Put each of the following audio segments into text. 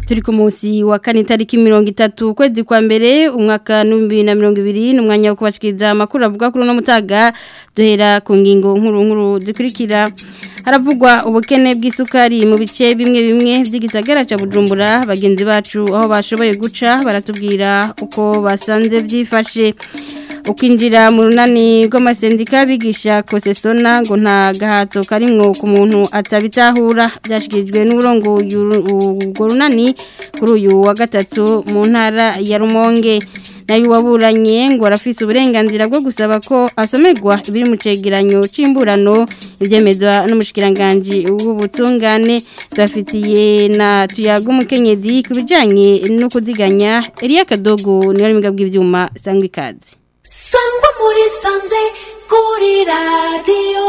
turi ku munsi wa kane tariki mirongo itatu ukwezi kwa mbere umwaka n'ibihumbi na mirongo ibiri ni umwanya wo kubashikiriza amakuru avuga kuri uno mutaga duhera ku ngingo nkuru nkuru zikurikira haravugwa ubukene bw'isukari mu bice bimwe bimwe by'igisagara cya bujumbura bagenzi bacu aho bashoboye guca baratubwira uko basanze byifashe ukwinjira mu runani rw'amasendika bigisha kosesona ngo nta gahato karimwo ku muntu atabitahura byashyikirijwe n'uburongo urwo runani kuri uyu wa gatatu mu ntara ya rumonge nayo waburanye ngo arafise uburenganzira bwo gusaba ko asomerwa ibiri mu cegeranyo c'imburano ivyemezwa n'umushikiranganje w'ubutungane tubafitiye na tuyaga umukenyezi ku bijanye no kuziganya Elia Kadogo niyo ari bw'ivyuma sangwa ikaze sangwa muri sanze kuri radiyo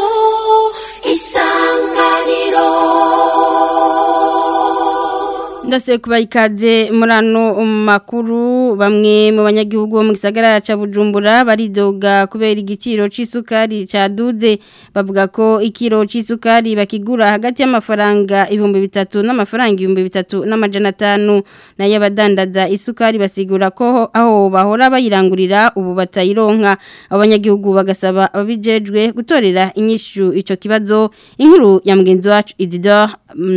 isanganiro ndase kuba ikaze muri ano makuru bamwe mu banyagihugu bo mu gisagara cya bujumbura baridoga kubera igiciro cy'isukari cyaduze bavuga ko ikiro cy'isukari bakigura hagati y'amafaranga ibihumbi bitatu n'amafaranga ibihumbi bitatu n'amajana atanu nayo abadandaza isukari basigura ko aho bahora bayirangurira ubu batayironka abanyagihugu bagasaba ababijejwe gutorera inyishu icyo kibazo inkuru ya mugenzi wacu idida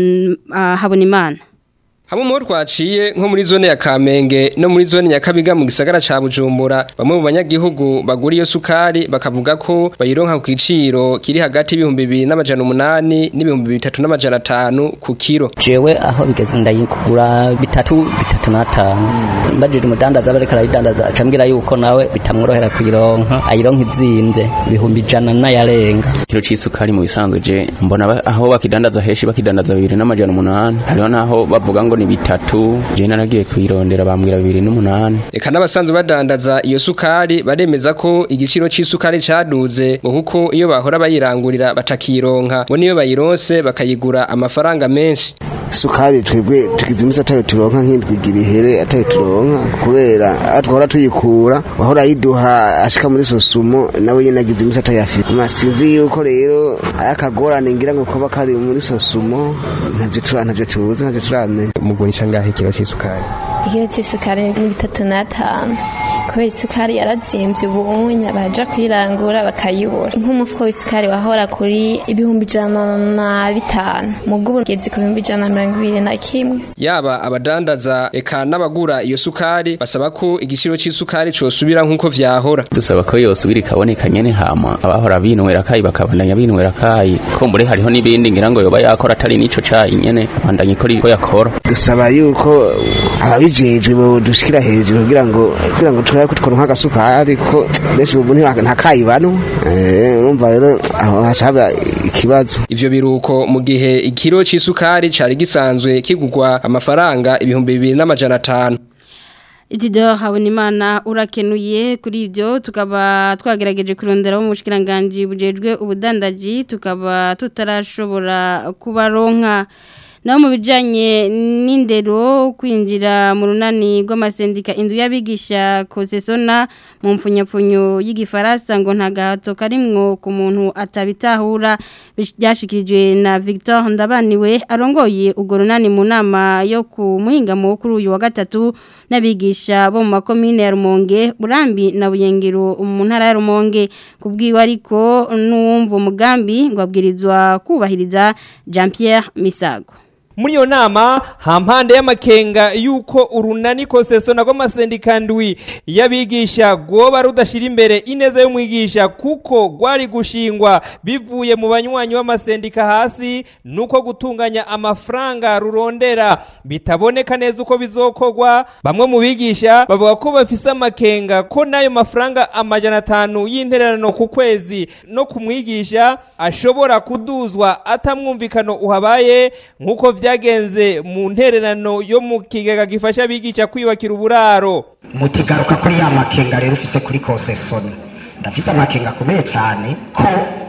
habona imana Hamwe mu twaciye nko muri zone ya Kamenge no muri zone Nyakabiga mu gisagara ca Bujumbura bamwe mu banyagihugu bagura iyo sukari bakavuga ko bayironka ku kiciro kiri hagati y'ibihumbi bibiri n'amajana umunani n'ibihumbi bitatu n'amajana atanu ku kiro jewe aho bigeze ndayigura bitatu bitatu n'atanu mbajije umudandaza bareka arayidandaza acambwira yuko nawe bitamworohera kuyironka ayironka izimvye ibihumbi ijana n'ayarenga kiro c'isukari mu bisanzwe je mbona aho bakidandaza henshi bakidandaza bibiri n'amajana umunani hariho naho bavuga ngo ni bitatu je naragiye kuyirondera bambwira bibiri n'umunani eka n'abasanzwe badandaza iyo sukari baremeza ko igiciro c'isukari caduze ngo kuko iyo bahora bayirangurira batakironka ngo niyo bayironse bakayigura amafaranga menshi sukari twebwe tugize imisi atayo turonka nk'indwigira ihere atayo turonka kubera aho twahora tuyikura wahora yiduha ashika muri sosumo nawe nyene agize imisi atayafite sinzi yuko rero ari akagorane ngira ngo kuba kari muri sosumo ntavyo tura ntavyo tuzi ntavyo turamenya mugurisha ngahe kilo c'isukari ikiro c'isukari ni bitatu n'atanu kubera isukari yarazimvye ubunya baja kuyirangura bakayibura nk'umufuko w'isukari wahora kuri ibihumbi ijana na bitanu mubwo ubu ugeze ku bihumbi ijana na mirongo ibiri na kimwe yaba abadandaza eka n'abagura iyo sukari basaba ko igiciro c'isukari cosubira nk'uko vyahora dusaba ko yosubira ikaboneka nyene hama abahora binwera kayi bakabandanya binwera kayi kumbure hariho n'ibindi ngira ngo yoba yakora atari n'ico cayi nyene abandanya ikora iko yakora dusaba yuko ababijejwe bodushikira hejuru kugira ngo kugira ngo turabe ko tworonka agasukari ko benshi ubu nta kayi bano urumva rero aho hacaba ikibazo ivyo biruko mu gihe ikiro c'isukari cari gisanzwe kigurwa amafaranga ibihumbi bibiri n'amajana atanu Itido Habonimana urakenuye kuri ibyo tukaba twagerageje kurondera mu bushikiranganje bujejwe ubudandaji tukaba tutarashobora kubaronka naho mu bijyanye n'indero kwinjira mu runani rw'amasendika inzu y'abigisha kosesona mu mpfunyapfunyo y'igifaransa ngo nta gahato karimwo ku muntu atabitahura byashyikirijwe na victor ndabaniwe arongoye urwo runani mu nama yo ku muhingamo kuri uyu wa gatatu n'abigisha bo mu makomine ya rumonge burambi na buyengero mu ntara ya rumonge ku bwiwe ariko n'uwumva umugambi ngo abwirizwa kubahiriza jean Pierre misago muri iyo nama hampande y'amakenga yuko urunani kosesona rw'amasendika ndwi y'abigisha rwoba rudashyira imbere ineza y'umwigisha kuko rwari gushingwa bivuye mu banywanyi b'amasendika hasi nuko gutunganya amafaranga rurondera bitaboneka neza uko bizokorwa bamwe mu bigisha bavuga ko bafise amakenga ko n'ayo mafaranga amajana atanu y'intererano ku kwezi no ku mwigisha ashobora kuduzwa atamwumvikano uhabaye nk'uko byagenze mu ntererano yo mu kigega gifasha abigisha kwiyubakira uburaro mutigaruka kuri ya makenga rero ufise kuri kosesoni ndafise amakenga akomeye cyane ko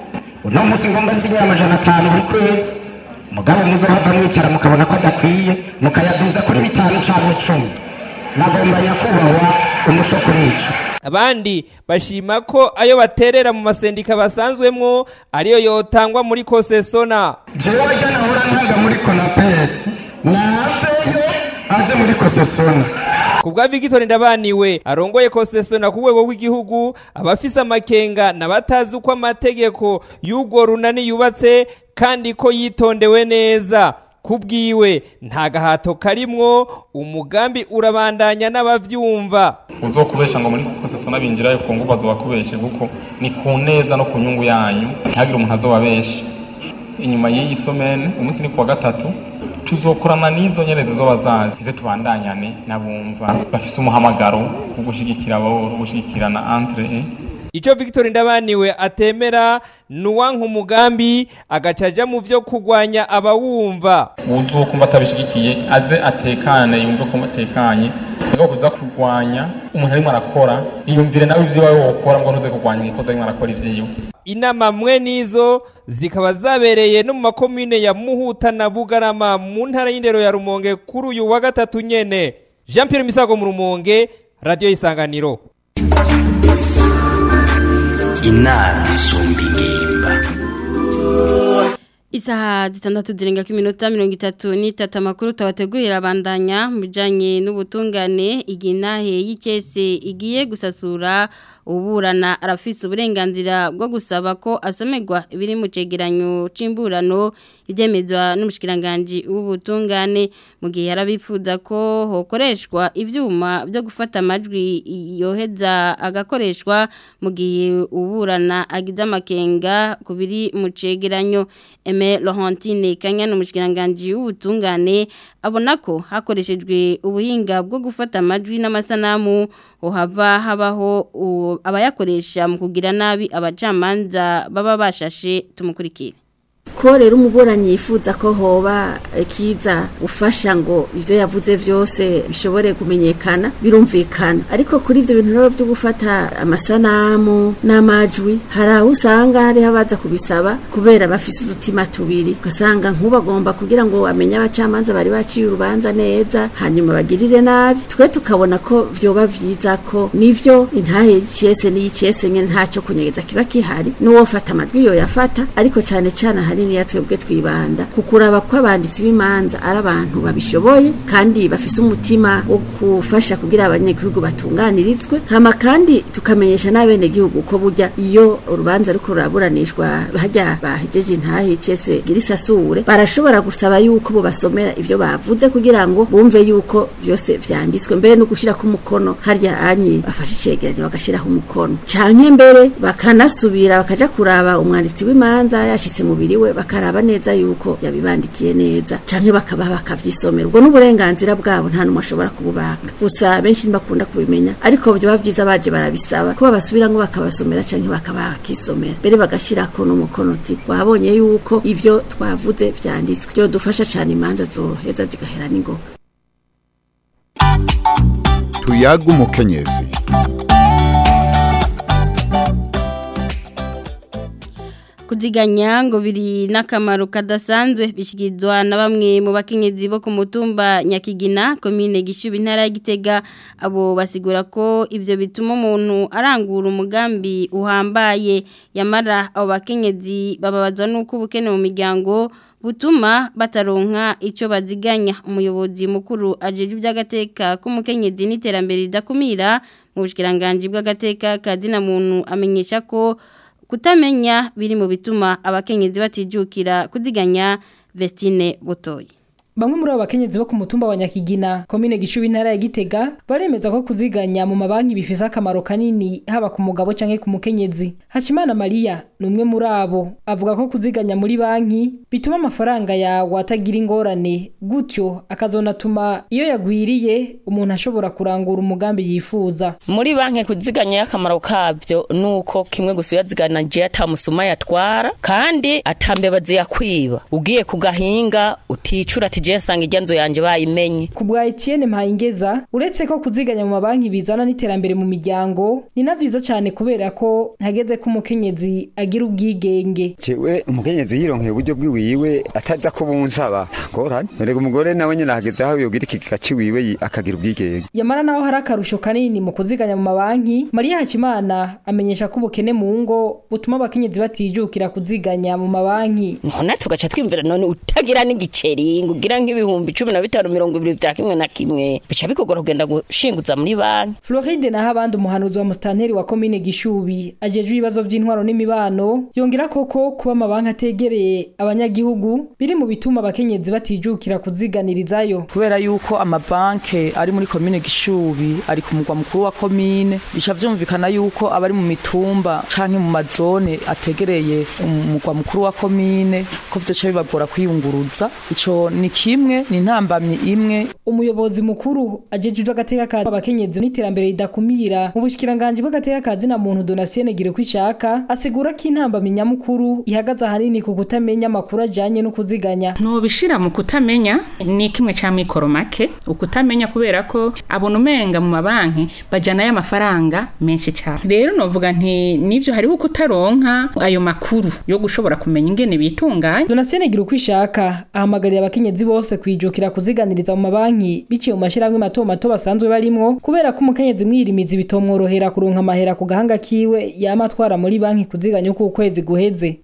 uno munsi ngomba sinyira amajana atanu buri kwezi mugabo muzohava mwicara mukabona ko adakwiye mukayaduza kuri bitanu cyangwa icumi nagomba nyakubahwa umuco kuri ico abandi bashima ko ayo baterera mu masendika basanzwemwo ariyo yotangwa muri kosesona jewe rya nahora ntanga muri konapesi napeye aje muri kosesona ku bwa Victor Ndabaniwe arongoye kosesona ku rwego rw'igihugu abafise amakenga n'abatazi uko amategeko y'urwo runani yubatse kandi ko yitondewe neza kubwiwe nta gahato karimwo umugambi urabandanya n'abavyumva uzokubesha ngo muri kosesona binjirayo ku nguvu azobakubeshe kuko ni ku neza no ku nyungu yanyu ntihagire umuntu azobabesha inyuma y'iyi somene umunsi ni kuwa gatatu tuzokorana n'izo nyerezi zoba zaje ize tubandanyane n'abumva bafise umuhamagaro wo gushigikira abo wo gushigikirana entre Ico Victor Ndabaniwe atemera nuwanka umugambi agacaja mu vyo kugwanya abawumva uzokumva atabishigikiye aze atekane yumve ko atekanye ngo kuza kurwanya umuntu arimo arakora yiyumvire nawe ivyo wawe wokora ngo ntuze kurwanya umukozi arimo arakora ivyiwe inama mwe nizo zikaba zabereye no mu makomine ya Muhuta na Bugarama mu ntara y'indero ya Rumonge kuri uyu wa gatatu nyene Jean Pierre Misago mu Rumonge Radio Isanganiro inama isumba ingimba Isaha zitandatu zirenga ku minota mirongo itatu n'itatu amakuru tabategurira abandanya mu bijyanye n'ubutungane iginahe y'ikese igiye gusasura uburana arafise uburenganzira bwo gusaba ko asomerwa ibiri mu cegeranyo c'imburano ibyemezwa n'umushikiranganji w'ubutungane mu gihe yarabifuza ko hokoreshwa ivyuma byo gufata amajwi yoheza agakoreshwa mu gihe uburana agize amakenga ku biri mu cegeranyo Aime Laurentine Kanyana umushikiranganji w'ubutungane abona ko hakoreshejwe ubuhinga bwo gufata amajwi n'amasanamu uhava habaho abayakoresha mu kugira nabi abacamanza baba bashashe tumukurikire ko rero umuburanyi yifuza ko hoba kiza ufasha ngo ibyo yavuze byose bishobore kumenyekana birumvikana ariko kuri ibyo bintu rero byo gufata amasanamu n'amajwi hari aho usanga hariho abaza kubisaba kubera bafise udutima tubiri ugasanga nk'ubagomba kugira ngo bamenye abacamanza bari baciye urubanza neza hanyuma bagirire nabi twe tukabona ko byoba byiza ko nivyo intahe y'icese n'iyicese nyene ntacyo kunyegeza kiba kihari n'uwofata amajwi yo yafata ariko cyane cyane hari niya twebwe twibanda kukuraba ko abanditsi b'imanza ari abantu babishoboye kandi bafise umutima wo gufasha kugira abanyagihugu batunganirizwe hama kandi tukamenyesha n'abenegihugu ko burya iyo urubanza ruko ruraburanishwa hajya bahejeje intahe cese girisasure barashobora gusaba yuko bo basomera ivyo bavuze kugira ngo bumve yuko byose vyanditswe mbere no gushira ku mukono harya anyi bafashe icegeranyo bagashiraho umukono canke mbere bakanasubira bakaja kuraba umwanditsi w'imanza yashitse mubiri we bakaraba neza yuko yabibandikiye neza canke bakaba bakavyisomera ubwo n'uburenganzira bwabo nta numwe ashobora kububaka gusa benshi ntibakunda kubimenya ariko byoba byiza baje barabisaba ko babasubira ngo bakabasomera canke bakabakisomera mbere bagashirako n'umukono uti wabonye yuko ivyo twavuze vyanditswe byo dufasha cane imanza zoheza zigahera n'ingoga tuyaga umukenyezi kuziganya ngo biri n'akamaro kadasanzwe bishyikirizwa na bamwe mu bakenyezi bo ku mutumba nyakigina komine gishyuba intara ya gitega abo basigura ko ibyo bituma umuntu arangura umugambi uhambaye yamara abo bakenyezi bababazwa n'uko ubukene mu miryango butuma bataronka icyo baziganya umuyobozi mukuru ajeje iby'agateka k'umukenyezi n'iterambere ridakumira mu bushyikiranganji bw'agateka kazina muntu amenyesha ko kutamenya biri mu bituma abakenyezi batijukira kuziganya Vestine Butoyi Bamwe muri abo bakenyezi bo ku mutumba wa Nyakigina, komine Gishubi intara ya Gitega, baremeza ko kuziganya mu mabanki bifise akamaro kanini haba ku mugabo canke ku mukenyezi. Hacimana Maria ni umwe muri abo, avuga ko kuziganya muri banki bituma amafaranga yawe atagira ingorane, gutyo akazonatuma iyo yagwiriye umuntu ashobora kurangura umugambi yifuza. Muri banki kuziganya akamaro kavyo nuko kimwe gusa yazigana je atamusuma yatwara kandi atambeba ziyakwiba. Ugiye kugahinga uticura ati je sanga iryanzo yanje bayimenye ku bwa Etienne Mpayingeza uretse ko kuziganya mu mabanki bizana n'iterambere mu miryango ni na vyiza cyane kubera ko hageze ko umukenyezi agira ubwigenge jewe umukenyezi yironkeye uburyo bwiwiwe ataza kubunsaba ngorane erega umugore nawe nyene hageze aho yogira ikigega ciwiwe akagira ubwigenge yamara naho hari akarusho kanini mu kuziganya mu mabanki Maria Hakimana amenyesha ko ubukene mu ngo butuma abakenyezi batijukira kuziganya mu mabanki none tugaca twimvira none utagira n'igiceri ngo ugira nayo nk'ibihumbi cumi na bitanu mirongo ibiri vya kimwe na kimwe bica bikugora kugenda gushinguza muri banki Floride naho abandi umuhanuzi wa mustanteri wa komine Gishubi ajejwe ibibazo by'intwaro n'imibano yongera koko kuba amabanki ategereye abanyagihugu biri mu bituma abakenyezi batijukira kuziganirizayo kubera yuko amabanke ari muri komine Gishubi ari ku mugwa mukuru wa komine bica vyumvikana yuko abari mu mitumba canke mu mazone ategereye umugwa mukuru wa komine ko vyoca bibagora kwiyunguruza ico ni kimwe ni intambamyi imwe umuyobozi mukuru ajejwe iby'agateka ka abakenyezi n'iterambere ridakumira mu bushikiranganje bw'agateka ka zina muntu Donatien Gire kwishaka asigura ko intambamyi nyamukuru ihagaze ahanini ku kutamenya amakuru ajanye no kuziganya ntubishira mu kutamenya ni kimwe cya mikoro make ukutamenya kubera ko abona umenga mu mabanki bajyanayo amafaranga menshi cyane rero novuga nti nibyo hariho kutaronka ayo makuru yo gushobora kumenya ingene bitunganya Donatien Gire kwishaka ahamagarira abakenyezi bose kwijukira kuziganiriza mu mabanki biciye mu mashyirahamwe mato mato basanzwe barimwo kubera ko umukenyezi mwirimizi bitomworohera kuronka amahera ku gahanga kiwe yama atwara muri banki kuziganya uko ukwezi guheze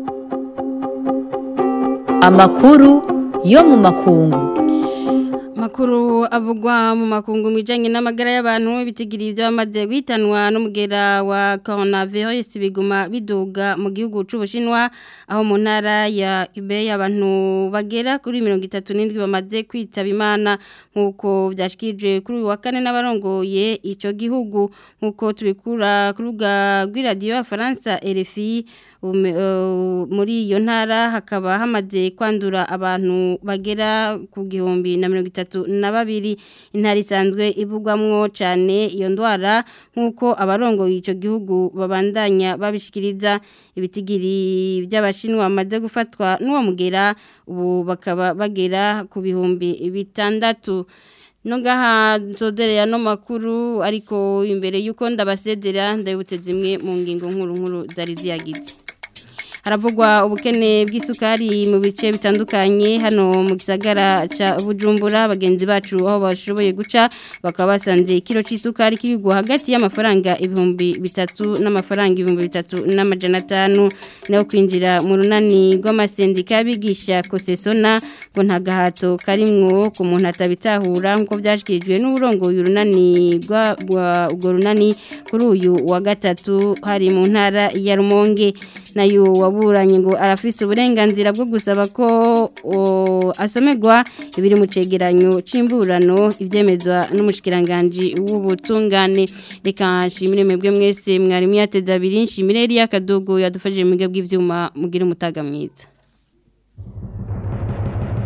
amakuru yo mu makungu Makuru avugwa mu makungu mijanye n'amagara y'abantu bitigiriye ibyo bamaze guhitanwa n'umugera wa coronavirus biguma biduga mu gihugu c'Ubushinwa aho mu ntara ya Hubei abantu bagera kuri 37 bamaze kwitaba Imana nkuko byashikije kuri uyu wa kane n'abarongoye ico gihugu nkuko tubikura ku rubuga rw'iradiyo ya Faransa RFI muri iyo ntara hakaba hamaze kwandura abantu bagera ku gihumbi na mirongo itatu na babiri intara isanzwe ivugwamwo cyane iyo ndwara nk'uko abarongoye icyo gihugu babandanya babishikiriza ibitigiri by'abashinwa bamaze gufatwa n'uwo mugera ubu bakaba bagera ku bihumbi bitandatu Nongaha nzoderera no makuru ariko imbere yuko ndabasedera ndabutse zimwe mu ngingo nkuru nkuru zari ziyagize haravugwa ubukene bw'isukari mu bice bitandukanye hano mu gisagara ca Bujumbura bagenzi bacu aho bashoboye guca bakaba basanze ikiro c'isukari kigwa hagati y'amafaranga ibihumbi bitatu n'amafaranga ibihumbi bitatu n'amajana atanu naho kwinjira mu runani rw'amasendika bigisha kosesona ngo nta gahato karimwo ku muntu atabitahura nk'uko byashyikirijwe n'uburongoye urunani rw'urwo runani kuri uyu wa gatatu hari mu ntara ya rumonge nayo waburanye ngo arafise uburenganzira bwo gusaba ko asomerwa ibiri mu cegeranyo c'imburano ivyemezwa n'umushikiranganje w'ubutungane reka nshimire mwebwe mwese mwari mwateze abiri nshimire Elia Kadogo yadufashije mu bw'ivyuma bw'ivyuma mugira umutaga mwiza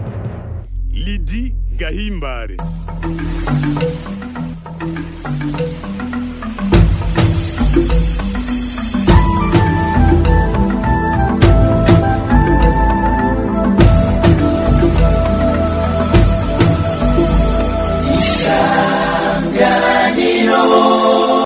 Lidi Gahimbare